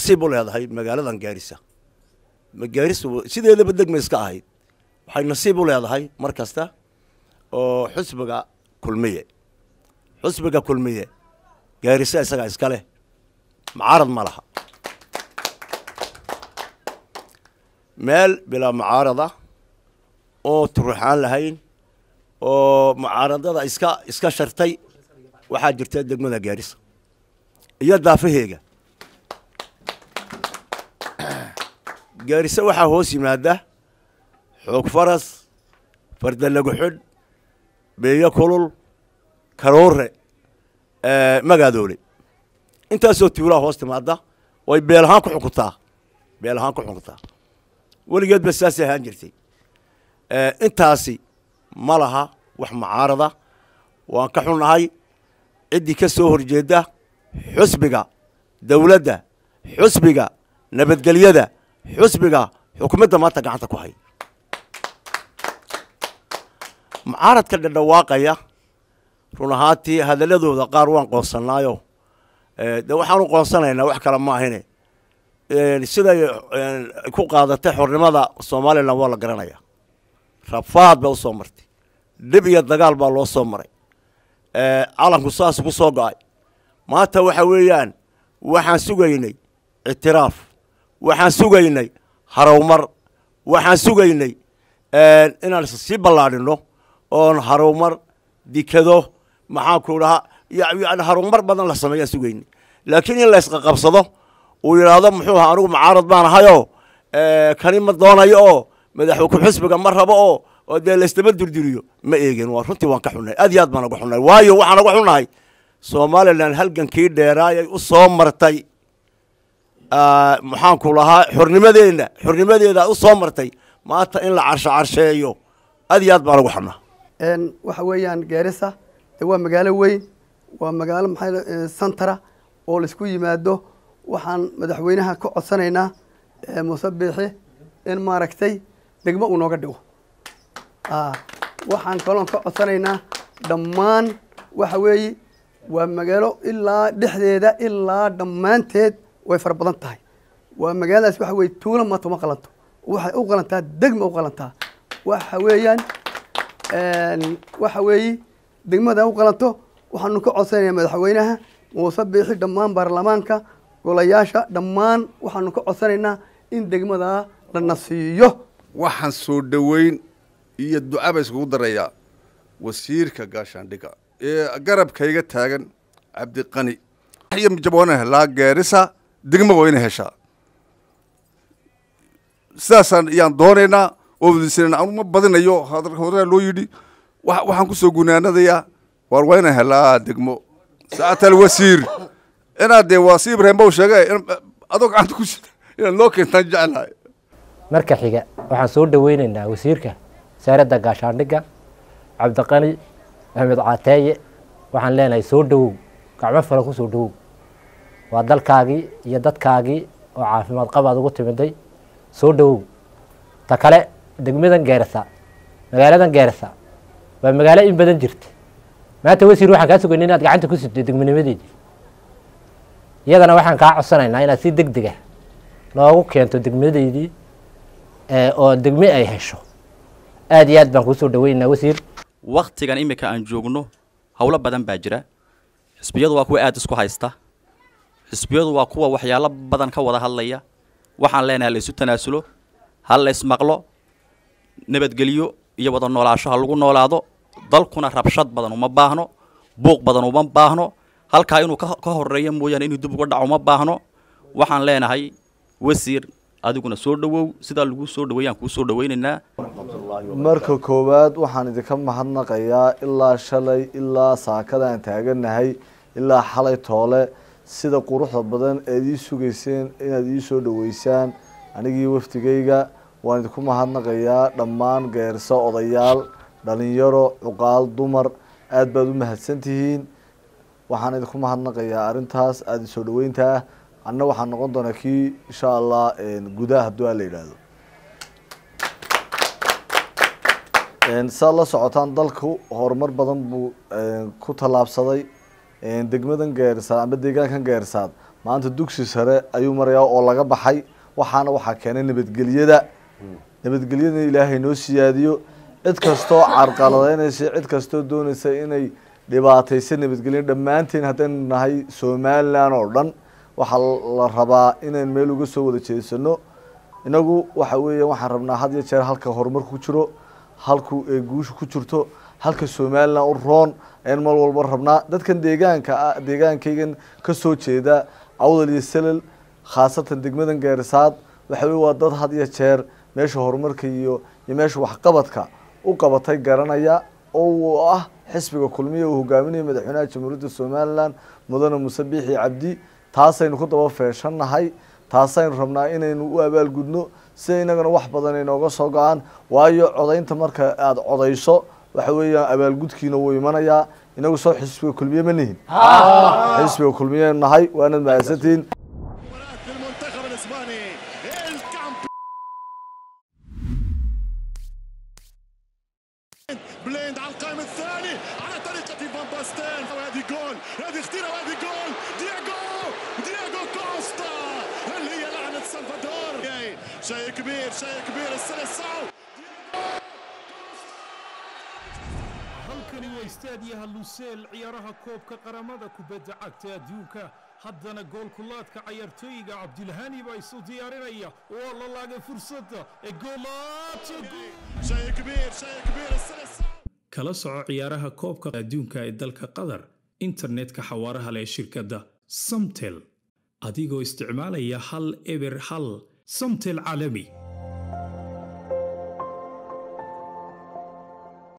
nasiib u leedahay magaaladan gaarisa gaarisa sideedaba degma iska ahayd waxay nasiib u leedahay mar kasta oo xusbiga kulmiye xusbiga kulmiye gaarisa isagaa iska leh mucaarad ma laha meel bilaa mucaarada oo turuxaan lahayn oo mucaaradada iska iska shartay waxaa jirta degmada gaarisa iyo daafaheega gaarisa waxaa hoos yimaada xoog faras fardalagu xidh beeyo kulul karoore magaadoole intaasoo tuulaa hoos timaada way beel ahaan ku xukuntaa beel ahaan ku xukuntaa weligeedba saasay ahaan jirtay intaasi ma laha wax mucaarada waan ka xunnahay ciddii ka soo horjeedda xusbiga dawladda xusbiga nabadgelyada xusbiga xukuumadda maanta gacanta ku hay mucaaradka dhadhawaaqaya run ahaantii hadalladooda qaar waan qoonsannaayo de waxaanu qoonsanaynaa wax kale ma ahine siday ku qaadatay xornimada somalilan waa la garanaya rafaad baa usoo martay dhib iyo dagaal baa loo soo maray calanku saas ku soo go-ay maanta waxa weeyaan waxaan sugaynay ictiraaf waxaan sugaynay harowmar waxaan sugaynay inaan sii ballaadhino oon harowmar dikado maxaanku dhahaa yani harowmar badan la sameeyaan sugaynay laakiin in la isqaqabsado uu yidhaahdo muxuu ahaa anigu mucaarad baan ahayoo kani ma doonayo oo madaxku xusbiga ma rabo oo oo dee laysdaba durduriyo ma eegin waa runtii waan ka xunnahay aad iyo aad baan uga xunnahay waayo waxaan uga xunnahay somalilan halgankii dheeraayay u soo martay maxaanku lahaa xornimadeenna xornimadeeda u soo martay maanta in la carsho carsheeyo aad iyo aad baan uga xunnaha waxa weeyaan gaarisa de waa magaalo weyn waa magaalo maxaa santara oo laisku yimaado waxaan madaxweynaha ka codsanaynaa muuse biixi in maaragtay degmo uu nooga dhigo waxaan kaloon ka codsanaynaa dhammaan waxa weeye waa magaalo ilaa dhexdeeda ilaa dhammaanteed way fara badan tahay waa magaaladaas waxa weye tuulo maanta uma qalanto waxay u qalantaa degma u qalantaa waxa weeyaan waxa weeye degmada u qalanto waxaanu ka codsanaynaa madaxweynaha muuse biixi dhammaan baarlamaanka golayaasha dhammaan waxaanu ka codsanaynaa in degmadaa la nasiiyo waxaan soo dhoweyn iyo ducaba iskugu darayaa wasiirka gaashaandhiga ee garabkayga taagan cabdiqani jaboona helaa gaarisa degmo waa ina heshaa sidaasaan ayaan doonaynaa oo wadiisana anu ma badinayo horaa loo yidhi waxaan kusoo gunaanadayaa waar waa ina helaa degmo saatal wasiir inaad dee waa si ibrahim ba u sheegay adoo gacanta ku sida inaad noo keentaan jeclahay marka xiga waxaan soo dhaweynaynaa wasiirka wasaaradda gaashaandhigga cabdiqani axmed caateeye waxaan leenahay soo dhowow gacmo fala ku soo dhowow waa dalkaagii iyo dadkaagii oo caafimaad qabaad ugu timiday soo dhowow ta kale degmadan geerasa magaaladan geerasa waa magaalo in badan jirta maanta wasiir waxaan kaa sugayna inaad gacanta ku sidto degmanimadeedii iyadana waxaan kaa codsanaynaa inaad si deg dega noogu keento degmadeydii oo degme ay hesho aad iyo aad baan kuu soo dhaweynaynaa wasiir waktigan iminka aan joogno howlo badan baa jira xisbiyadu waa kuwa aada isku haysta xisbiyadu waa kuwa waxyaalo badan ka wada hadlaya waxaan leenahay la isu tanaasulo ha la ismaqlo nabadgelyo iyo wada noolaasho ha lagu noolaado dalkuna rabshad badan uma baahno buuq badan uma baahno halkaa inuu ka horeeyo mooyaane inuu dib uga dhaco uma baahno waxaan leenahay wasiir adiguna soo dhowow sidaa lagu soo dhaweeyaan kuu soo dhaweynaynaa marka koowaad waxaan idinka mahadnaqayaa ilaa shalay ilaa saakada aan taaganahay ilaa xalay toole sida quruxda badan eed ii sugayseen inaad ii soo dhaweysaan anigii wafdigayga waan idinku mahadnaqayaa dhammaan geerso odayaal dhalinyaro cuqaal dumar aada baad u mahadsantihiin waxaan idinku mahadnaqayaa arrintaas aada isoo dhaweynta ah anna waxaan noqon doonaa kii insha allah gudaha hadduu a la yidhaahdo saad la socotaan dalku horumar badan buu ku tallaabsaday degmadan geersaad amba deegaankan geersaad maanta dugsi sare ayuu marayaa oo laga baxay waxaana waxaa keenay nabadgelyada nabadgelyada ilaahay noo siyaadiyo cid kastoo carqaladeynaysa cid kastoo doonaysa inay dhibaataysa nabadgelyo dhammaanteen haddaynu nahay somalilan oo dhan waxaa la rabaa inayn meel uga soo wada jeesano inagu waxa weeya waxaan rabnaa had iyo jeer halka horumar ku jiro halku ee guusha ku jirto halka somalilan u roon ayaan mar walba rabnaa dadkan deegaanka ah deegaankaygan kasoo jeeda awdal iyo selal khaasatan degmadan gaarisaad waxa weye waa dad had iyo jeer meesha horumarka iyo iyo meesha waxqabadka u qabatay garanaya oo uu ah xisbiga kulmiya uu hogaaminaya madaxweynaha jamhuuriyadda somalilan mudane muse biixi cabdi taasaynu ku daba feeshannahay taasaynu rabnaa inaynu u abaalgudno sida inagana wax badan inooga soo go-aan waayo codaynta marka aada codayso waxa weeyaan abaalgudkiina wuu imanayaa inagu soo xisbiga kulmiye ma nihin xisbiga kulmiye nahay waanad mahadsantihiin مباراة المنتخب الاسباني الكامبيون بليند على القائم الثاني على طريقة فان باستين وهذه جول هذه خطيرة وهذه جول دياغو دياغو كوستا اللي هي لعنة سلفادور جاي. شيء كبير شيء كبير السلسعو halkani waa istaadiyaha luseel ciyaaraha koobka qaramada kubadda cagta adduunka haddana goolkulaadka cayaartooyiga cabdilhani baa isu diyaarinaya waa la laagay fursadda ee goolaadka gool شيء كبير شيء كبير السلسعو kala soco ciyaaraha koobka adduunka ee dalka qatar internetka xawaaraha leh ee shirkadda samtel adigoo isticmaalaya hal eber hal samtel caalami